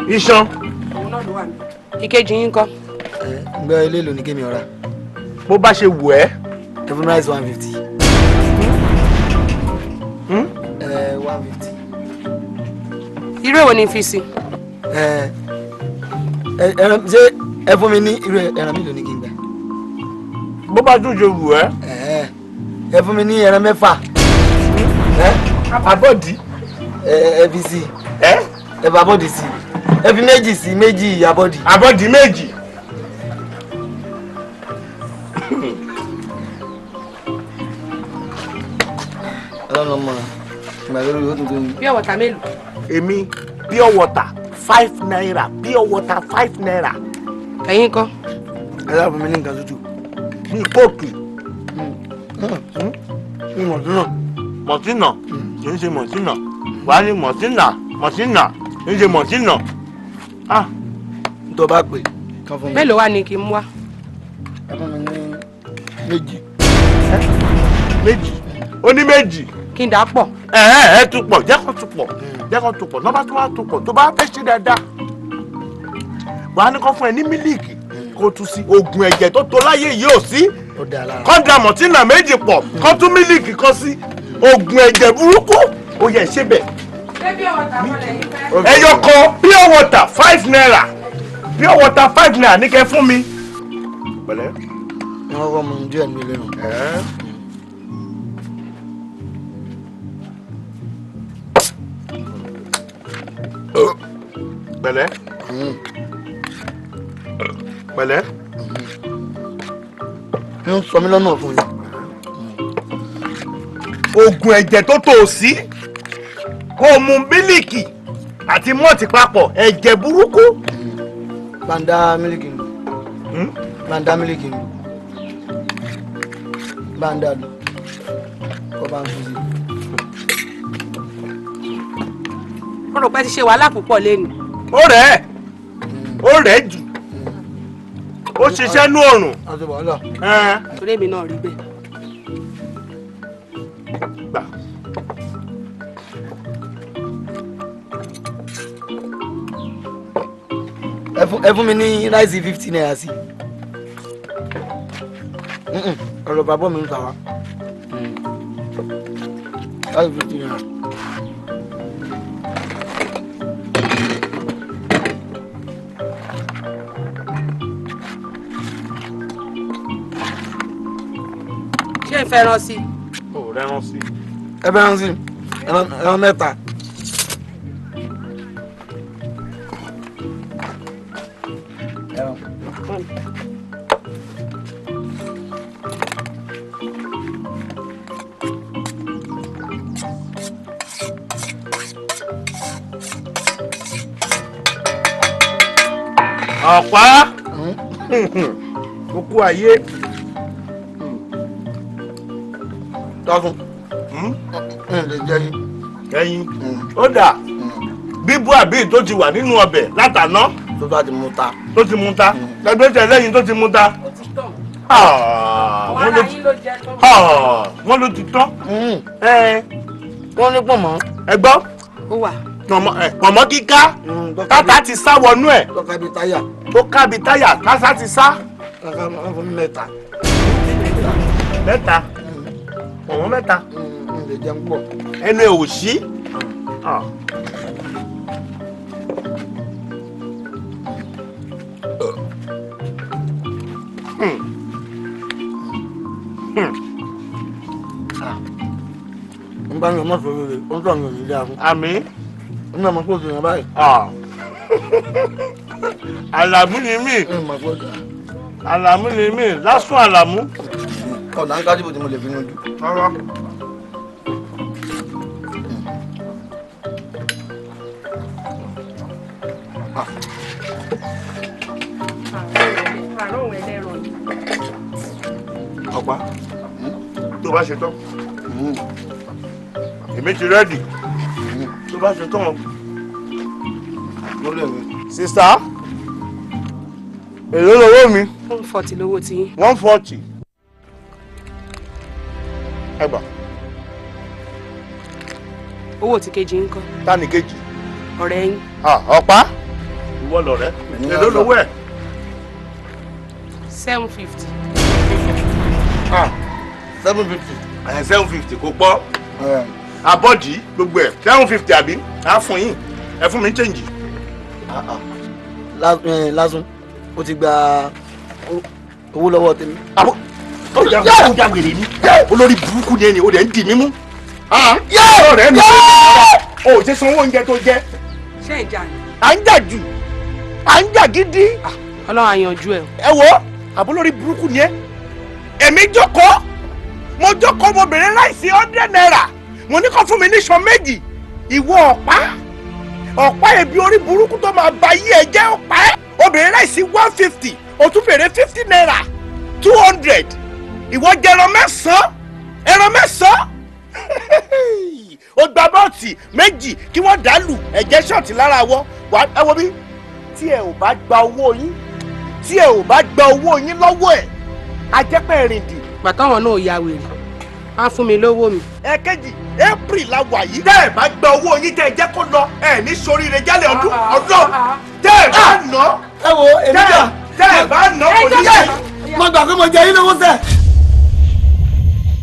iṣan òun náà ló wà ní. ìkejì yín kọ́. ẹ ǹgbẹ́ ilé ìlú ní kémi ọ̀ra bó bá ṣe wù ẹ́ ẹ fún mi rice one fifty. ẹ one fifty. irú èwo ni fi si. ẹ ẹ ẹran ṣé ẹ fún mi ní irú ẹran mélòó ní kí n gbà. bó bá tún ṣe wù ẹ́ ẹ ẹ fún mi ní ẹran mẹ́fà. ẹ abọ́dí ẹ ẹ fi sí ẹ ẹ fi abọ́dì sí ẹ fi méjì sí méjì abọ́dì. abọ́dí méjì ọlọ́run ọmọ ìgbà lórí yóò tuntun ní. bí ọ̀wọ̀ta mélòó. èmi pure water five naira pure water five naira ẹ̀yin kọ́. ẹ dábàá fún mi ní nǹkan tútù. ní kóòkì ní mọ̀tún náà. mọ̀tínà kì í ṣe mọ̀tínà wàá ní mọ̀tínà mọ̀tínà kì í ṣe mọ̀tínà ah tó bá pè kán fún mi. mélòó wà ní kí n mú wá. ẹ fún mi ní méjì. méjì ó ní méjì kí n dà á pọ̀. ẹ ẹ ẹ tún pọ̀ jẹ́ kó tún pọ̀ jẹ́ kó tún pọ̀ lọ́ba tó wá tún pọ̀ tó bá fẹ́ ṣe dáadáa wàá ní kó fún ẹ ní mílíìkì kó tún sí oògùn ẹ̀jẹ̀ tó tó láyé yìí ò sí ó dáa lára. kọ́ńdà mọ̀tínà méjì pọ̀ kó tún mílíìkì kan sí oògùn ẹ̀jẹ̀ burúkú ó yẹ ṣe bẹ̀ ṣé bí ọ̀wọ̀ta mọ́lẹ̀ yín fẹ́. ẹyọ kan pure water five naira pure water five naira ní kẹ́ fún mi. pẹ̀lẹ́. ní wọ́n kọ́ mu díẹ̀ ní ilé nù. pẹ̀lẹ́ pẹ̀lẹ́ ń sọ mí lọ́nà fún yín. oògùn ẹ̀jẹ̀ tó tó o sí kó o mu mílíkì àti mọ́ọ̀tì papọ̀ ẹ̀jẹ̀ burúkú. bàǹdà mílíkì nù. bàǹdà mílíkì nù. bàǹdà lù. kọ́ bá ń fi sí. mo rò pé ti ṣe wàhálà púpọ̀ lẹ́nu. ó rẹ̀ ẹ́ ó rẹ̀ ẹ́ jù ó ṣiṣẹ́ nú ọ̀rùn. àti wàhálà. torí èmi náà rí bẹ́ẹ̀. gbà. ẹ fún ẹ fún mi ní ráìsì fifty naira sí. Mm-mm, ọ̀rọ̀ bàbá mi ń ta wa. ráìsì fifty naira. ṣé n fẹ́ rán sí. ó rẹ́rán sí. ẹ bẹ́ẹ̀ ń sìn ẹran ẹran mẹ́ta. ọ̀pá kúkú ayé. tọ́sùn. ẹ lè jẹ́ yín. ẹyin ó dà bíbú àbí tó ti wà nínú ọbẹ̀ látàná tó bá ti mú ta. tó ti mu ta ẹgbẹ́ tẹ lẹ́yìn tó ti mu ta. Ah, wọ́n ló ti- Ah, wọ́n ló ti tán. Ẹ, wọ́n ní pọ̀ mọ́. ẹ gbọ́ ó wà. pọ̀mọ́ ẹ, pọ̀mọ́ kíká tátà ti sá wọnú ẹ̀ tọ́ka bíi táyà. tó kábi táyà kásá ti sá. tọ́ka máa fún mi mẹ́ta. mẹ́ta pọ̀mọ́ mẹ́ta ń lè jẹun pọ̀. ẹnu ẹ̀ ò sí. Ah. Hmm. Hmm. ń bá yàn mọ́ sọ rere ó ń tọ́ àyàn nílé ahun. àmì. ń bá mọ́ kó o ti yàn báyìí. Ah. àlàmú ni mí ń mọ̀ kó o jà. àlàmú ni mí lásán àlàmú. ọ̀nà ń kájú bò tí mo lè fi yanjú. rárá. àárọ̀ òun ẹlẹ́rọ ni. ọ̀pá tó bá ṣe tán èmi ti rẹ́dì tó bá ṣe tán mo lè rí. sista èló lowó mi one forty lówó tí yín. one forty ẹgbà owó tí kejì ń kọ́. tani kejì ọ̀rẹ́ yín. Ah, ọ̀pá ìwọ lọ̀rẹ́ èló lówó ẹ̀. seven fifty. seven fifty. ẹ̀ seven fifty kò pọ̀ abọ́dì gbogbo ẹ̀ seven fifty àbí á fún yín ẹ fún mi change. lásùn ó ti gba owó lọ́wọ́ tèmi. àbọ̀ ó jà ó jà wèrè ni olórí burúkú ni ẹni o dẹ̀ ń dì mí mú. ọ̀rẹ́ mi ò ṣe sanwó oúnjẹ tó jẹ ṣé ìjà ni. à ń jà jù à ń jà gidi. ọlọ́run àyànjú ẹ̀. ẹ wo àbúlórí burúkú ni ẹ èmi jókòó mo jókòó mo bèrè láìsí hundred naira mo ní kó fún mi ní sọ méjì ìwọ ọ̀pá ọ̀pá ẹ̀bí orí burúkú tó máa ba yí ẹ jẹ́ ọ̀pá ẹ̀ o bèrè láìsí one fifty o tún bèrè fifty naira two hundred ìwọ jẹ ẹran mẹ́sàn-án ẹran mẹ́sàn-án o gba bọ́ọ̀tì méjì kí wọ́n dàlù ẹ̀jẹ̀ ṣọ́ọ̀tì lára wọ́ wà ẹ wo bí tí ẹ ò bá gba owó yín tí ẹ ò bá gba owó yín lọ́wọ́ ẹ̀ ajẹ́pẹ́ rìndì. gbàtọ́wọ̀n náà ya wèrè á fún mi lówó mi. ẹ̀kejì april la wà yìí. tẹ́ ẹ bá gba owó yín tẹ́ ẹ jẹ́ kó lọ ẹ ní soríire jálẹ̀ ọdún ọdún tẹ́ ẹ bá nà ẹ wo èmi tẹ́ ẹ jà tẹ́ ẹ bá nà kò ní yẹ. mo gbà pé mo jẹ yín lówó sẹ